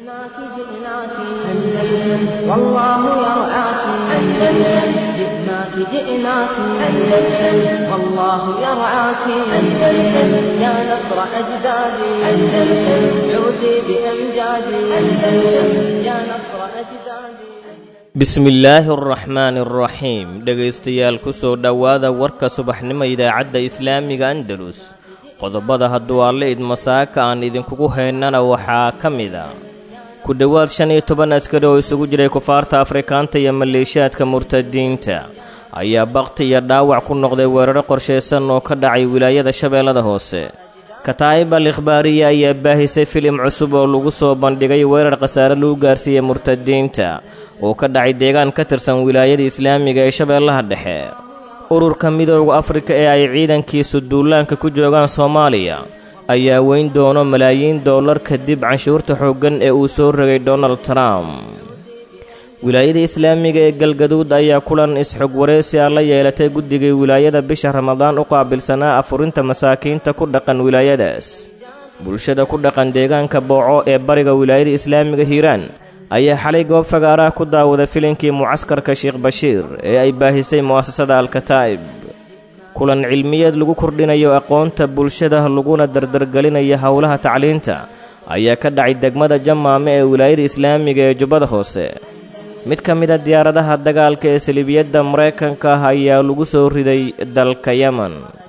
جئناك جئناك أندلس والله يرعاك أندلس جئناك جئناك أندلس والله يرعاك أندلس يا نصر أجدادي أندلس عودي بأمجادي أندلس يا نصر أجدادي bismillaahi araxmaani araxiim dhegaystayaal ku soo dhowaada warka subaxnimo idaacadda islaamiga andalus qodobada hadduu alle idmasaaka aan idinkugu haynana waxaa ka mid a ku dhowaad shan iyo toban askari oo isugu jiray kufaarta afrikaanta iyo maleeshiyaadka murtadiinta ayaa bakti iyo dhaawac ku noqday weeraro qorshaysan oo ka dhacay wilaayada shabeellada hoose kataa'ib al ikhbaariya ayaa baahisay filim cusub oo lagu soo bandhigay weerar khasaare lagu gaarsiiyey murtadiinta oo ka dhacay deegaan ka tirsan wilaayada islaamiga ee shabeellaha dhexe ururka midooda afrika ee ay ciidankiisu duulaanka ku joogaan soomaaliya ayaa weyn doono malaayiin dollar kadib canshuurta xooggan ee uu soo rogay donald trump wilaayada islaamiga ee galgaduud ayaa kulan is-xog wareysi ah la yeelatay guddigii wilaayada bisha ramadaan u qaabilsanaa afurinta masaakiinta ku dhaqan wilaayadaas bulshada ku dhaqan deegaanka booco ee bariga wilaayada islaamiga hiiraan ayaa xalay goob fagaaraha ku daawaday filinkii mucaskarka sheekh bashiir ee ay baahisay mu'asasada alkataa'ib kulan cilmiyeed lagu kordhinayo aqoonta bulshada laguna dardargelinayo howlaha tacliinta ayaa ka dhacay degmada jamaame ee wilaayada islaamiga ee jubbada hoose mid ka mid a diyaaradaha dagaalka ee saliibiyadda maraykanka ah ayaa lagu soo riday dalka yemen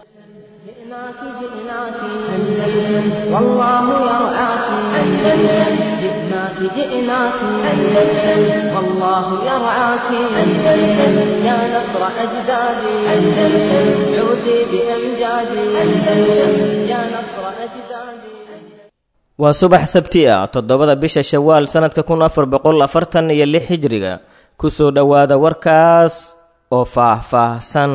جئناك جئناك أندلس والله يرعاك أندلس جئناك جئناك أندلس والله يرعاك أندلس يا نصر أجدادي أندلس عودي بأمجادي أندلس يا نصر أجدادي waa subax sabti ah toddobada bisha shawaal sannadka kun afar boqol afartan iyo lix hijriga ku soo dhowaada warkaas oo faah-faahsan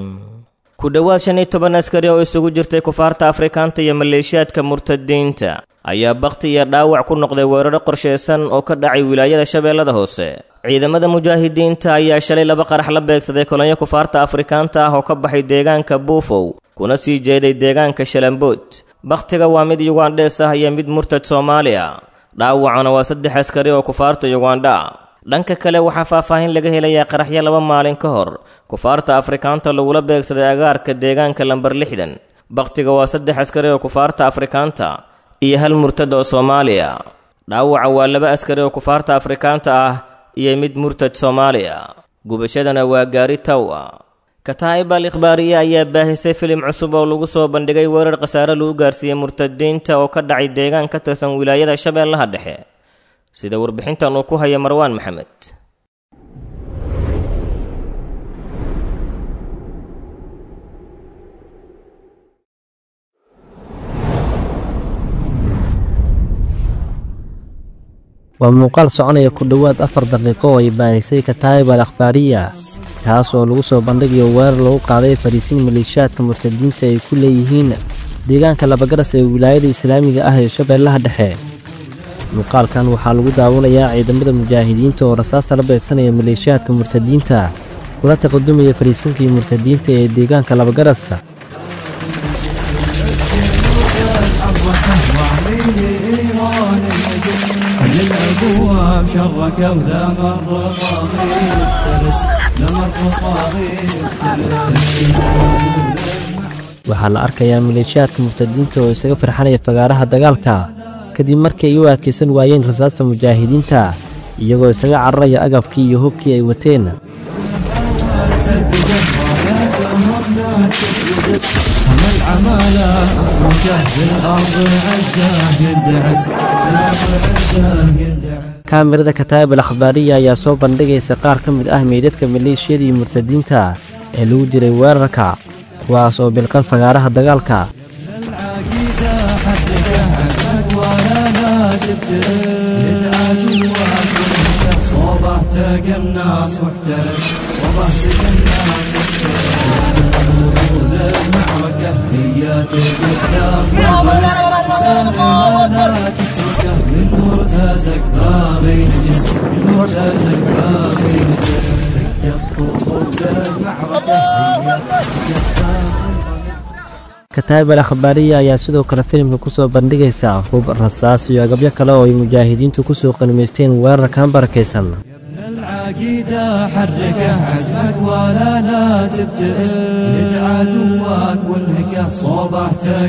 ku dhowaad shan iyo toban askari oo isugu jirtay kufaarta afrikaanta iyo maleeshiyaadka murtadiinta ayaa bakti iyo dhaawac ku noqday weeraro qorshaysan oo ka dhacay wilaayada shabeellada hoose ciidamada mujaahidiinta ayaa shalay laba qarax la beegsaday kolonyo kufaarta afrikaanta ah oo ka baxay deegaanka buufow kuna sii jeeday deegaanka shalambood bakhtiga waa mid yugandhees ah iyo mid murtad soomaali ah dhaawacana waa saddex askari oo kufaarta yugandha ah dhanka kale waxaa faahfaahin laga helayaa qaraxyo laba maalin ka hor kufaarta afrikaanta lagula beegsaday agaarka deegaanka lambar lixdan bakhtiga waa saddex askari oo kufaarta afrikaanta iyo hal murtad oo soomaaliya dhaawaca waa laba askari oo kufaarta afrikaanta ah iyo mid murtad soomaaliya gubashadana waa gaari taw ah kataa'ib al ikhbaariya ayaa baahisay filim cusub oo lagu soo bandhigay weerar khasaare lagu gaarsiiyey murtadiinta oo ka dhacay deegaan ka tirsan wilaayada shabeellaha dhexe sida warbixintan uu ku haya marwaan maxamed waa muuqaal soconaya ku dhowaad afar daqiiqo oo ay baahisay kataa'ib al akhbaariya kaas oo lagu soo bandhigayo weerar lagu qaaday fariisiin maleeshiyaadka murtadiinta ay ku leeyihiin deegaanka labagaras ee wilaayada islaamiga ah ee shabeellaha dhexe muuqaalkan waxaa lagu daawanayaa ciidamada mujaahidiinta oo rasaasta la beegsanaya maleeshiyaadka murtadiinta kula taqadumaya fariisiinkii murtadiinta ee deegaanka labagaras الابواب شرك ولا مر طاغي يفترس لا مر طاغي waxaa la arkayaa maleeshiyaadka murtadiinta oo isaga firxanaya fagaaraha dagaalka kadib markii ay u adkaysan waayeen rasaasta mujaahidiinta iyagoo isaga cararaya agabkii iyo hubkii ay wateen هم العمالة افركه بالارض عزاه يندعس بالارض عزاه يندعس kaamirada kataa'ib al akhbaariya ayaa soo bandhigaysa qaar ka mid ah meydadka maleeshiyadii murtadiinta ee lagu diray weerarka kuwaas oo bilqan fagaaraha dagaalka العقيدة حقك عزك ولا لا تبتلس يدعى جواك صوبه تقى الناس واحترس صوبه تقى الناس واحترس المعركة هي تقدام لا تتركه من مرتزق باغي نجس من مرتزق باغي نجس يطلب المعركة هي kataayib al akhbaariya ayaa sidoo kale filimka ku soo bandhigaysa hub rasaas iyo agabyo kale oo ay mujaahidiintu ku soo qanimaysteen weerarkan barakaysan العقيدة حركه عزمك ولا لا تبتئس جد عدوك وانهكه صوبه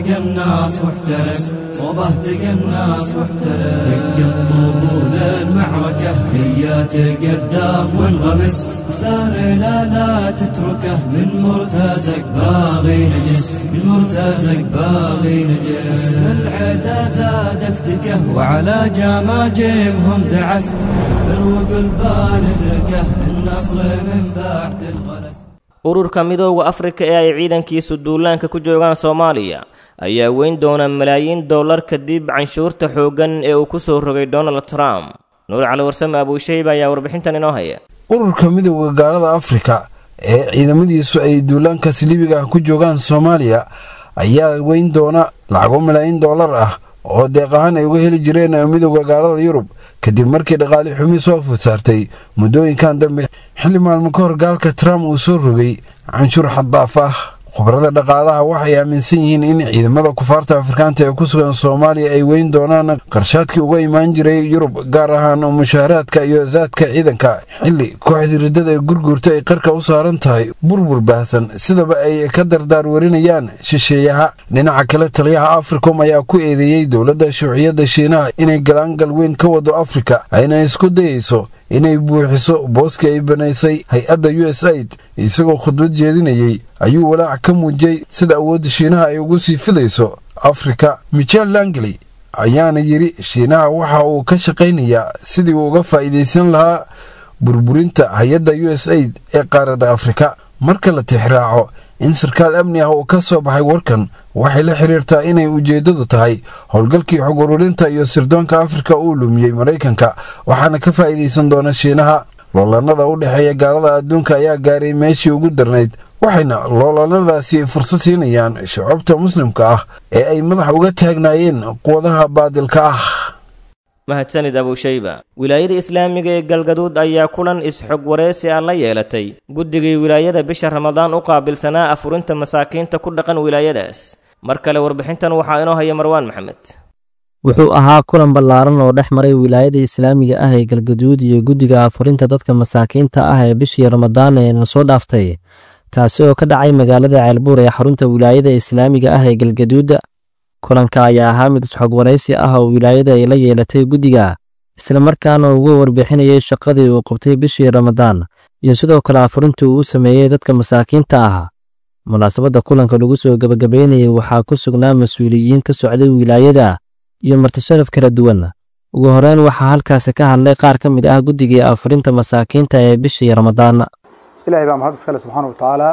تقناص واحترس صوبه تقناص واحترس دق الطبول المعركة هي تقدم وانغمس سار لا لا تتركه من مرتزق باغي نجس من مرتزق باغي نجس العدا ذا دكدكه وعلى جماجمهم دعس ذروق البان ادركه النصر من بعد الغلس ururka midooda afrika ee ay ciidankiisu duulaanka ku joogaan soomaaliya ayaa weyn doona malaayiin dollar kadib canshuurta xooggan ee uu ku soo rogay donald trump nuur cali warsame abuushayba ayaa warbixintan inoo haya ururka midooda gaalada afrika ee ciidamadiisu ay duulaankaas libiga ah ku joogaan soomaaliya ayaa weyn doona lacago malaayiin dollar ah oo deeq ahaan ay uga heli jireen midooda gaalada yurub kadib markii dhaqaali xumi soo food saartay muddooyinkan dambe xilli maalmo ka hor gaalka trump uu soo rogay canshuur xaddaaf ah khubarada dhaqaalaha waxay aaminsan yihiin in ciidamada kufaarta afrikaanta ee ku sugan soomaaliya ay weyn doonaan qarshaadkii uga imaan jiray yurub gaar ahaan mushaaraadka iyo saadka ciidanka xilli kooxdii riddada ee gurguurta ay qarka u saaran tahay burbur baahsan sidaba ay ka dardaar warinayaan shisheeyaha dhinaca kale taliyaha africom ayaa ku eedeeyey dowladda shuuciyadda shiinaha inay galaangal weyn ka wado afrika ayna isku dayayso inay buuxiso booskii ay banaysay hay-adda u s aid isagoo khudbad jeedinayey ayuu walaac ka muujiyey sida awoodda shiinaha ay ugu sii fidayso afrika michel langley ayaana yidhi shiinaha waxa uu ka shaqaynayaa sidii uu uga faa'iidaysan lahaa burburinta hay-adda u s aid ee qaaradda afrika marka la tixraaco in sarkaal amni ah uu ka soo baxay warkan waxay la xiriirtaa inay ujeeddadu tahay howlgalkii xog ururinta iyo sirdoonka afrika uu lumiyey maraykanka waxaana ka faa'iidaysan doona shiinaha loolanada u dhexeeya gaalada adduunka ayaa gaaray meeshii ugu darnayd waxayna loolanadaasi fursad siinayaan shucubta muslimka ah ee ay madax uga taagnaayeen quwadaha baadilka ah mahadsanid abuushayba wilaayada islaamiga ee galgaduud ayaa kulan is-xog wareysi ah la yeelatay guddigii wilaayada bisha ramadaan u qaabilsanaa afurinta masaakiinta ku dhaqan wilaayadaas mar kale warbixintan waxaa inoo haya marwaan maxamed wuxuu ahaa kulan ballaaran oo dhex maray wilaayada islaamiga ah ee galgaduud iyo guddiga afurinta dadka masaakiinta ah ee bishii ramadaan ee na soo dhaaftay kaasi oo ka dhacay magaalada ceelbuur ee xarunta wilaayada islaamiga ah ee galgaduud kulanka ayaa ahaa mid isxog waraysi ah oo wilaayada ay la yeelatay guddiga islamarkaana uga warbixinayay shaqadii uu qabtay bishii ramadaan iyo sidoo kale afurintii uu u sameeyey dadka masaakiinta ah munaasabadda kulanka lagu soo gebagabaynayay waxaa ku sugnaa mas-uuliyiin ka socday wilaayada iyo martisharaf kala duwan ugu horeyn waxaa halkaasi ka hadlay qaar ka mid ah guddigii afurinta masaakiinta ee bishii ramadaan ilaahay baa mahad iskale subxaana wa tacaala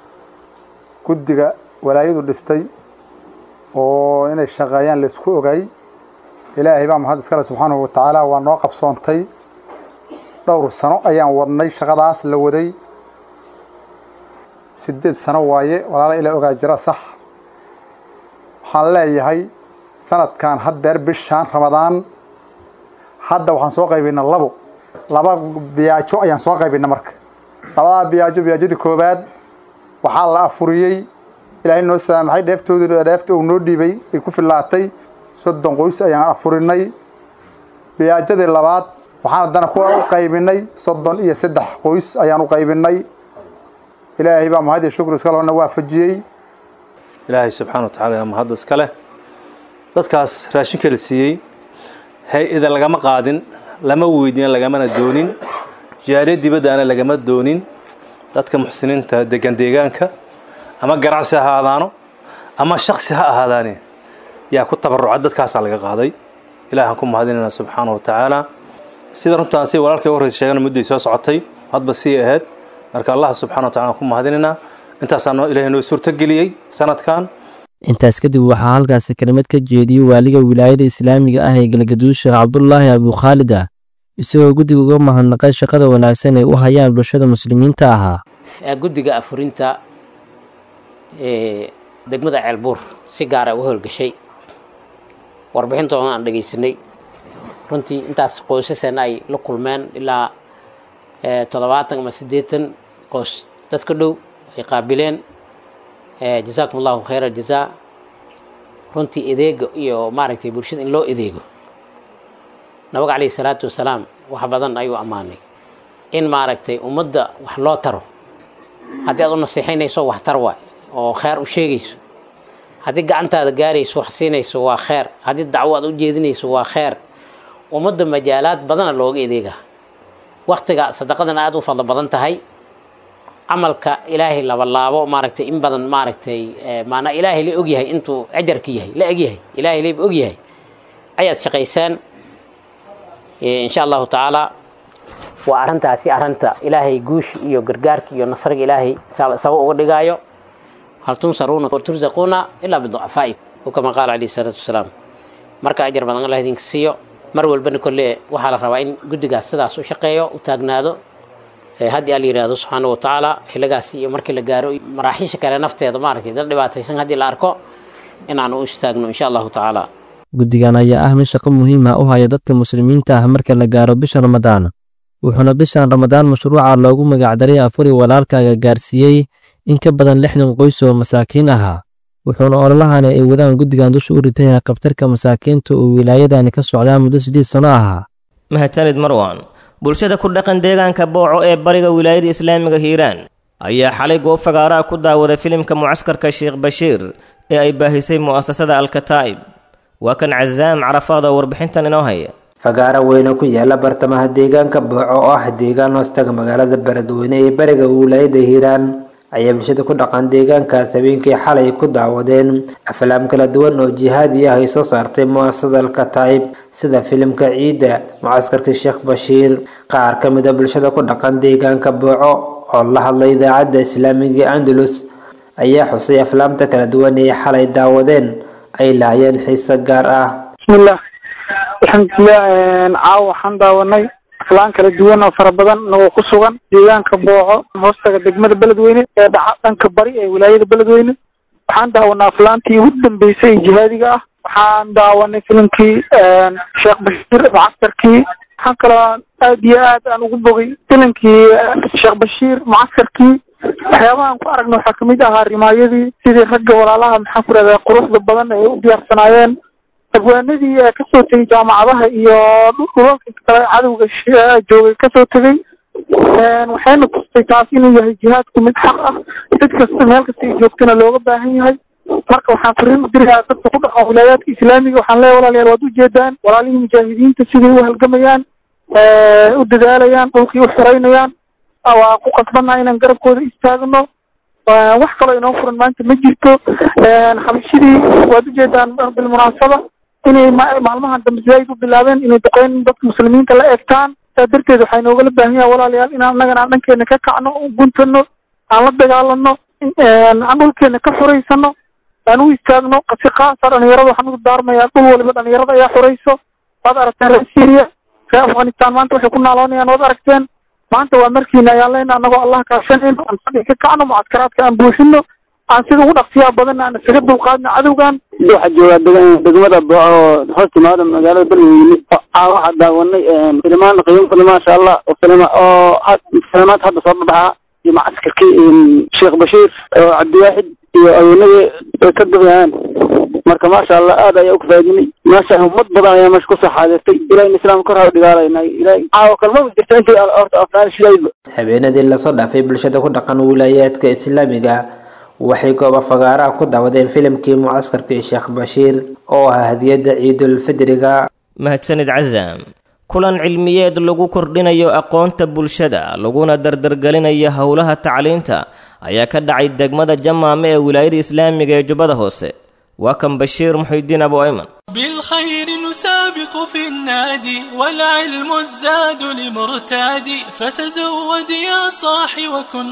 guddiga walaayadu dhistay oo inay shaqeeyaan laysku ogay ilaahay baa mahad iskale subxaanahu wa tacaala waa noo qabsoontay dhowr sano ayaan wadnay shaqadaas la waday sideed sano waaye walaala ilaa ogaa jira sax waxaan leeyahay sanadkan haddeer bishaan ramadaan hadda waxaan soo qaybinay labo laba biyaajo ayaan soo qaybinay marka labadaa biyaajo biyaajadii koowaad waxaa la afuriyey ilaahay noo saamaxay dheeftoodi dheefta uu noo dhiibay ay ku fillaatay soddon qoys ayaan afurinay biyaajadii labaad waxaan haddana ku u qaybinay soddon iyo saddex qoys ayaan u qaybinay ilaahay baa mahad iyo shukri iskale na waafajiyey ilaahay subxaana wa tacaala mahadda iska leh dadkaas raashinka la siiyey hay-ada lagama qaadin lama weydiin lagamana doonin jaariya dibaddaana lagama doonin dadka muxsiniinta degan deegaanka ama ganacsi ha ahaadaano ama shaksi ha ahaadaane yaa ku tabaruca dadkaasaa laga qaaday ilaahaan ku mahadinayna subxaana wa tacaala sida runtaan si walaalkay horreysa sheegana mudday soo socotay hadba sii ahayd marka allah subxana wa tacala aan ku mahadinaynaa intaasaa noo ilaahay noo suurtageliyey sanadkan intaas kadib waxaa halkaasi kelimad ka jeediyey waaliga wilaayada islaamiga ah ee galgaduud sheekh cabdulaahi abukhaalid ah isagoo guddiga uga mahadnaqay shaqada wanaagsan ay u hayaan bulshada muslimiinta ahaa guddiga afurinta ee degmada ceelbuur si gaara u howlgashay warbixintoodan aan dhegaysanay runtii intaas qoysaseenna ay la kulmeen ilaa toddobaatan ama siddeetan qoys dad ka dhow ay qaabileen jasaakum allahu khayra jazaa runtii edeega iyo maaragtay bulshada in loo edeego nabiga calayhi salaatu wasalaam wax badan ayuu ammaanay in maaragtay ummadda wax loo taro haddii aad u nasiixaynayso wax tar waay oo kheer u sheegayso haddii gacantaada gaarayso wax siinayso waa kheer haddii dacwo aad u jeedinayso waa kheer ummadda majaalaad badana looga edeega waktiga sadaqadana aada u fadlo badan tahay camalka ilaahay labalaabo maaragtay in badan maaragtay maanaa ilaahay la ogyahay intuu ajarka yahay la egyahay ilaahay layba ogyahay ayaad shaqaysaan insha allahu tacaala waa arrintaasi arrinta ilaahay guush iyo gargaarka iyo nasriga ilaahay saba uga dhigaayo hal tunsaruuna turzaquuna ilaa biducafaa'i o kama qaala calayhi salaatu wasalaam marka ajar badan allah idinka siiyo mar walbana kolle waxaa la rabaa in guddigaas sidaas u shaqeeyo u taagnaado haddii ala yidhaahdo subxaana wa tacaala xilligaas iyo markii la gaaro maraaxiisha kale nafteeda maaragtay dad dhibaataysan haddii la arko inaan u istaagno insha allahu tacaala guddigan ayaa ah mid shaqo muhiim ah u haya dadka muslimiinta ah marka la gaaro bisha ramadaan wuxuuna bishan ramadaan mashruuca loogu magacdaray afuri walaalkaaga gaarsiiyey in ka badan lixdan qoys oo masaakiin ahaa wuxuuna ololahani ay wadaan guddigan dusha u ritay qabtarka masaakiinta oo wilaayadani ka socdaa muddo siddeed sano ahaa mahadsanid marwan bulshada ku dhaqan deegaanka booco ee bariga wilaayada islaamiga hiiraan ayaa xalay goob fagaaraa ku daawaday filimka mucaskarka sheekh bashiir ee ay baahisay mu'asasada alkataa'ib waa kan casaam carafaad oo warbixintan inoo haya fagaaro weyne ku yaala bartamaha deegaanka booco oo ah deegaan hoostaga magaalada beledweyne ee bariga wilaayada hiiraan ayaa bulshada ku dhaqan deegaankaas habeenkii xalay ku daawadeen aflaam kala duwan oo jihaadi ah ay soo saartay mu'asasada alkataa'ib sida filimka ciidda mucaskarka sheekh bashiir qaar ka mid a bulshada ku dhaqan deegaanka booco oo la hadlay idaacadda islaamiga andalus ayaa xusay aflaamta kala duwan ee xalay daawadeen ay laayeen xiise gaar ah bismillah alxamdulilah caawa waxaan daawanay aflaan kala duwan oo fara badan nagoo ku sugan deegaanka booco hoostaga degmada beledweyne ee dhaca dhanka bari ee wilaayada beledweyne waxaan daawanay aflaantii ugu dambeysay ee jihaadiga ah waxaan daawanay filimkii sheekh bashiir mucaskarkii waxaan kaloo aad iyo aad aan ugu bogay filimkii sheekh bashiir mucaskarkii waxyaabahaan ku aragna waxaa kamid ahaa rimaayadii sidii ragga walaalaha maxaan ku rahdaa quruxda badan ay u diyaarsanaayeen abwaanadii kasoo tegay jaamacadaha iyo dhulalka kale cadowga joogay kasoo tegay waxayna tustay taas inuu yahay jihaadku mid xaq ah cid kasta meel kasta ay joogtana looga baahan yahay marka waxaan fariin u dirayaa dadka ku dhaqan wilaayaadka islaamiga waxaan leeyahay walaalayaal waad ujeedaan walaalihii mujaahidiinta siday u halgamayaan u dadaalayaan dhulkii u xoreynayaan waa ku qasbannaha inaan garabkooda istaagno wax kaloo inoo furan maanta ma jirto xabashidii waad ujeedaan bilmunaasaba inay maalmahan dambe sidayd u bilaabeen inay duqeyn dadka muslimiinta la eegtaan saa darteed waxaa inoogala baahan yaha walaalayaal inaan annagana aan dhankeena ka kacno u guntano aan la dagaalano aan dhulkeena ka xoreysano aan u istaagno si khaasa dhalinyarada waxaan ugu daarmayaa dhul waliba dhalinyarada ayaa xoreyso waad aragteen reer syria reer afghanistan maanta waxay ku naaloonayaan waad aragteen maanta waa markiina ayaan leyna annagoo allah kaashanayno aan fadhi ka kacno mucadkaraadka aan buuxino aan sida ugu dhaqsiyaa badanna aan isaga dulqaadno cadowgan waxaa joogaa degmada booco oo hoos timaada magaalada beledweyne waxaa daawanay filimaan qiimo badan maasha allah oo filima oo filimaad hadda soo babaxa iyo macaskarkii sheekh bashiir oo cabdiwaaxid iyo awoonadii ay ka dubayaan marka maasha allah aad ayaa ukafaadinay maasha ummad badan ayaa meesha kusoo xaadirtay ilahin islaam kor ha dhigaalayna ilahi caawa kalmaba jirta intii horta afnaan shilayba habeenadii lasoo dhaafay bulshada ku dhaqan wilaayaadka islaamiga waxay gooba fagaaraha ku daawadeen filimkii mucaskarkii sheekh bashiir oo ah hadiyadda ciidulfidriga mahadsanid casaam kulan cilmiyeed lagu kordhinayo aqoonta bulshada laguna dardargelinayo howlaha tacliinta ayaa ka dhacay degmada jamaame ee wilaayada islaamiga ee jubbada hoose waa kan bashiir muxidiin abu ayman بالخير نسابق في النادي والعلم الزاد لمرتادي فتزود يا صاحي وكن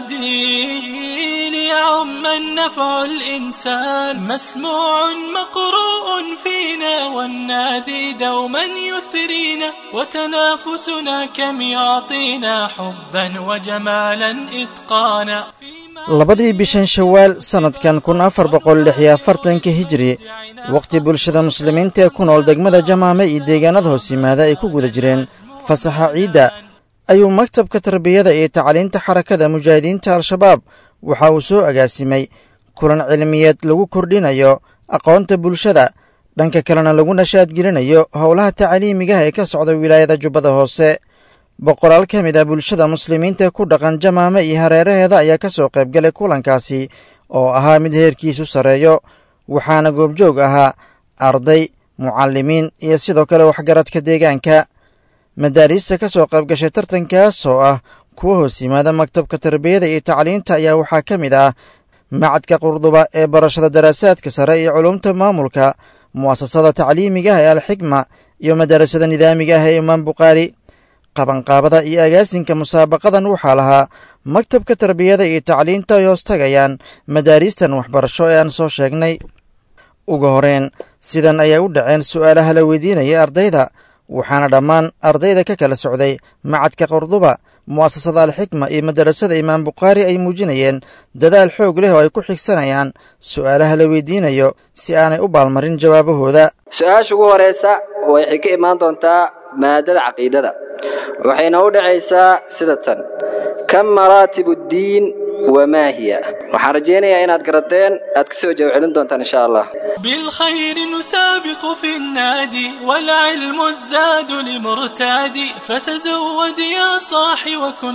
حادي ليعم النفع الإنسان مسموع مقروء فينا والنادي دوما يثرينا وتنافسنا كم يعطينا حبا وجمالا إتقانا labadii bishan shawaal sannadkan kun afar boqol lix iyo afartanka hijri wakhti bulshada muslimiinta ee ku nool degmada jamaame iyo deegaanada hoos yimaada ay ku guda jireen fasaxa ciidda ayuu maktabka tarbiyada iyo tacliinta xarakada mujaahidiinta al-shabaab waxa uu soo agaasimay kulan cilmiyeed lagu kordhinayo aqoonta bulshada dhanka kalena lagu nashaadgelinayo howlaha tacliimigaha ee ka socda wilaayada jubbada hoose boqolaal ka mid ah bulshada muslimiinta ku dhaqan jamaame iyo hareeraheeda ayaa ka soo qaybgalay kulankaasi oo ahaa mid heerkiisu sarreeyo waxaana goobjoog ahaa arday mucallimiin iyo sidoo kale waxgaradka deegaanka madaariista ka soo qaybgashay tartankaas oo ah kuwa hoos yimaada maktabka tarbiyada iyo tacliinta ayaa waxaa ka mid ah macadka qurduba ee barashada daraasaadka sare iyo culumta maamulka mu'asasada tacliimigaah ee alxikma iyo madarasada nidaamiga ah ee imaam bukhaari qabanqaabada iyo agaasinka musaabaqadan waxaa lahaa maktabka tarbiyada iyo tacliinta ay hoos tagayaan madaariistan waxbarasho ee aan soo sheegnay ugu horeen sidan ayay u dhaceen su'aalaha la weydiinaya ardayda waxaana dhammaan ardayda ka kala socday macadka qurduba mu'asasada alxikma iyo madarasada imaam bukhaari ay muujinayeen dadaal xoog leh oo ay ku xigsanayaan su'aalaha la weydiinayo si aanay u baalmarin jawaabahooda su-aasha ugu horeysa waxay ka imaan doontaa maadada caqiidada waxayna u dhacaysaa sida tan kam maraatibu ddiin wamaa hiya waxaan rajaynayaa inaad garateen aad ka soo jawaab celin doontaan insha allah بالخير نسابق في النادي والعلم الزاد لمرتاد فتزود يا صاح وكن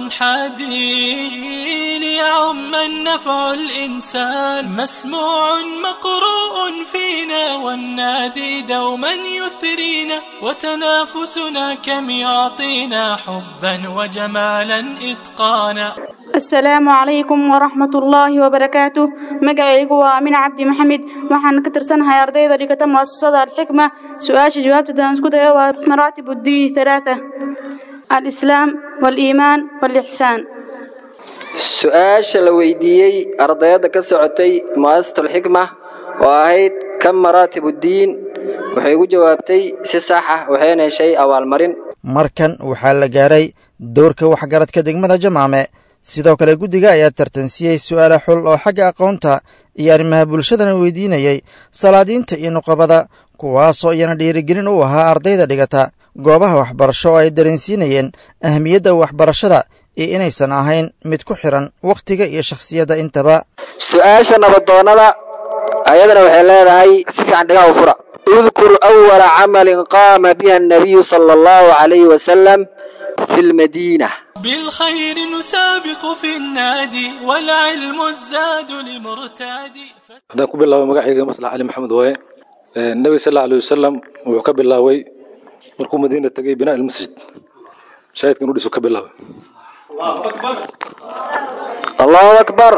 حادي ليعم النفع الإنسان مسموع مقروء فينا والنادي دوما يثرينا وتنافسنا كم يعطينا حبا وجمالا إتقانا asalaamu calaykum waraxmat ullaahi wabarakaatu magacaygu waa amin cabdi maxamed waxaan ka tirsanahay ardayda dhigata mu'asasada alxikma su-aasha jawaabteedaan isku dayo waa maraatib uddiini halaatha alislaam waaliimaan waalixsaan su-aasha la weydiiyey ardayadda ka socotay mu'asasatulxikma oo ahayd kam maraatibu ddiin waxay ugu jawaabtay si sax ah waxayna heshay abaalmarin markan waxaa la gaaray dowrka waxgaradka degmada jamaame sidoo kale guddiga ayaa tartansiyey su'aala xul oo xagga aqoonta iyo arrimaha bulshadana weydiinayey salaadiinta iyo nuqabada kuwaasoo iyana dhiirigelin u ahaa ardayda dhigata goobaha waxbarasho oo ay dareensiinayeen ahmiyadda waxbarashada iyo inaysan ahayn mid ku xidhan wakhtiga iyo shakhsiyadda intaba su-aasha nabadoonnada ayadana waxay leedahay si fiican dhigaha u fura udkur awala camalin qaama biha annabiyu sala allahu calayhi wasalam في المدينة بالخير نسابق في النادي والعلم الزاد لمرتاد haddaan ku bilaabo magacayga maslax cali maxamed waaye nebiga sal allahu alay wasalam wuxuu ka bilaaway markuu madiina tegay binaa ilmasjid shaahidka inuu dhiso ka bilaaway allahu akbar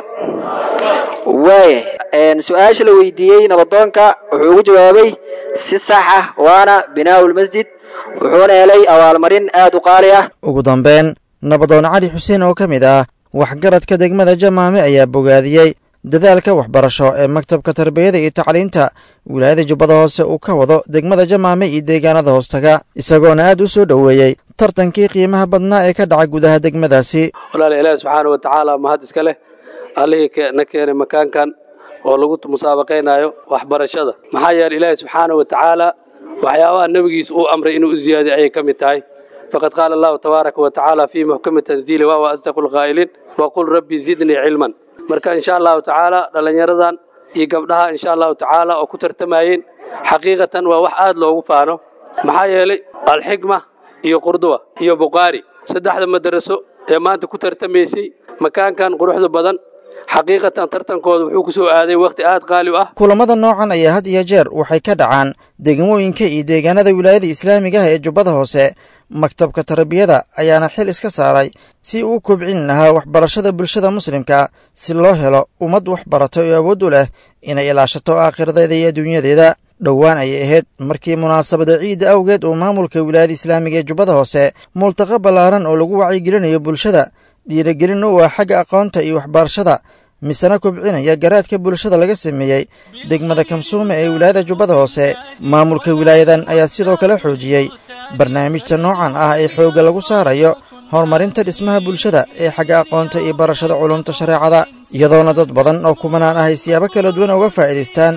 waaya su-aasha la weydiiyey nabadoonka wuxuu ugu jawaabay si sax ah waana binaa lmasjid wuxuuna helay abaalmarin aad u qaali ah ugu dambeyn nabadoon cali xuseen oo ka mid ah waxgaradka degmada jamaame ayaa bogaadiyey dadaalka waxbarasho ee maktabka tarbiyada iyo tacliinta wilaayada jubbada hoose uu ka wado degmada jamaame iyo deegaanada hoostaga isagoona aad u soo dhoweeyey tartankii qiimaha badnaa ee ka dhaca gudaha degmadaasi walaala ilaahi subxaana wa tacaala mahad iska leh allihii na keenay makaankan oo lagu musaabaqaynayo waxbarashada maxaa yeele ilaahi subxaana wa tacaala waxyaabaha nebigiisa uu amray inuu u ziyaadiyo ayay ka mid tahay faqad qaala allahu tabaaraka wa tacaala fii muxkami tanziili wa huwa asdaqu lqaa'iliin waqul rabbi zidnii cilman marka insha allahu tacaala dhallinyaradan iyo gabdhaha insha allahu tacaala oo ku tartamayeen xaqiiqatan waa wax aad loogu faano maxaa yeelay alxikma iyo qurduba iyo bukhaari saddexda madaraso ee maanta ku tartamaysay makaankan quruxda badan xaqiiqatan tartankooda wuxuu ku soo aaday wakhti aad qaali u ah kulamada noocan ayaa had iyo jeer waxay ka dhacaan degmooyinka iyo deegaanada wilaayada islaamiga ah ee jubbada hoose maktabka tarbiyada ayaana xil iska saaray si uu kobcin lahaa waxbarashada bulshada muslimka si loo helo ummad waxbarata oo awood u leh inay ilaashato aakhiradeeda iyo adduunyadeeda dhowaan ayay ahayd markii munaasabada ciidda awgeed uu maamulka wilaayada islaamiga ee jubbada hoose multaqa ballaaran oo lagu wacyigelinayo bulshada dhiirigelin u ah xagga aqoonta iyo waxbarashada misena kobcinaya garaadka bulshada laga sameeyey degmada kamsuume ee wilaayada jubbada hoose maamulka wilaayadan ayaa sidoo kale xoojiyey barnaamijta noocan ah ee xoogga lagu saarayo horumarinta dhismaha bulshada ee xagga aqoonta iyo barashada culumta shareecada iyadoona dad badan oo kumanaan ah ay siyaabo kala duwan uga faa'iidaystaan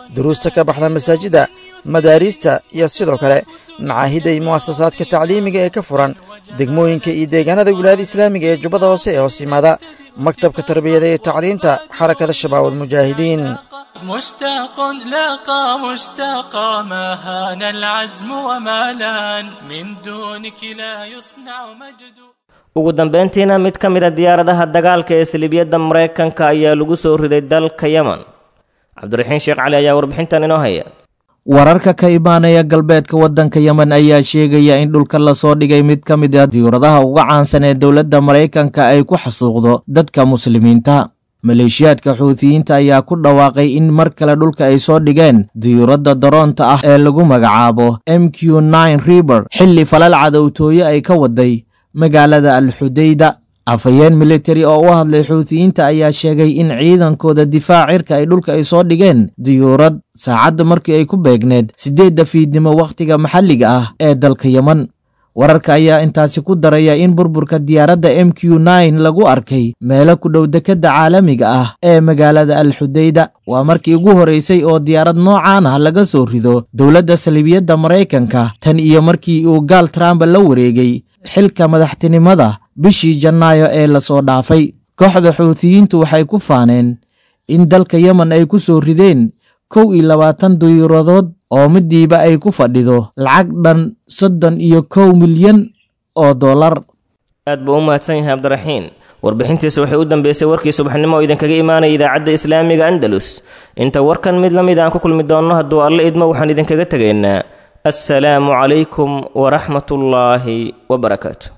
duruusta ka baxda masaajida madaariista iyo sidoo kale macaahidda iyo mu'asasaadka tacliimiga ee ka furan degmooyinka iyo deegaanada wilaayada islaamiga ee jubbada hoose ee hoos yimaada maktabka tarbiyada iyo tacliinta xarakada shabaab almujaahidiin مشتاق لاقى مشتاقا ما هان العزم وما لان من دونك لا يصنع مجد ugu dambayntiina mid ka mid a diyaaradaha dagaalka ee saliibiyadda maraykanka ayaa lagu soo riday dalka yemen cabdiraxiin sheekh cali ayaa warbixintan inoo haya wararka ka imaanaya galbeedka waddanka yemen ayaa sheegaya in dhulka lasoo dhigay mid ka mid ah diyuuradaha uga caansan ee dowladda maraykanka ay ku xasuuqdo dadka muslimiinta maleeshiyaadka xuutiyiinta ayaa ku dhawaaqay in mar kale dhulka ay soo dhigeen diyuuradda daroonta ah ee lagu magacaabo m q nine riber xilli falal cadowtooye ay ka waday magaalada alxudayda afhayeen militari oo u hadlay xuutiyiinta ayaa sheegay in ciidankooda difaac cirka ay dhulka ay soo dhigeen diyuurad saacadda markii ay ku beegneed siddeedda fiidnimo wakhtiga maxalliga ah ee dalka yemen wararka ayaa intaasi ku daraya in burburka diyaaradda m q nine lagu arkay meelo ku dhow dekedda caalamiga ah ee magaalada alxudayda waa markii ugu horeysay oo diyaarad noocaan ah laga soo rido dowladda saliibiyadda maraykanka tan iyo markii uu gaal trump la wareegay xilka madaxtinimada bishii janaayo ee lasoo dhaafay kooxda xuutiyiintu waxay ku faaneen in dalka yemen ay ku soo rideen kow iyo labaatan diyuuradood oo midiiba ay ku fadhido lacag dhan soddon iyo kow milyan oo dollar aad buu u mahadsan yahay cabdiraxiin warbixintiisa waxay u dambeysay warkii subaxnimo oo idinkaga imaanaya idaacadda islaamiga andalus inta warkan mid la mid aan ku kulmi doonno hadduu alle idmo waxaan idinkaga tegaynaa assalaamu calaykum waraxmatullaahi wabarakaatu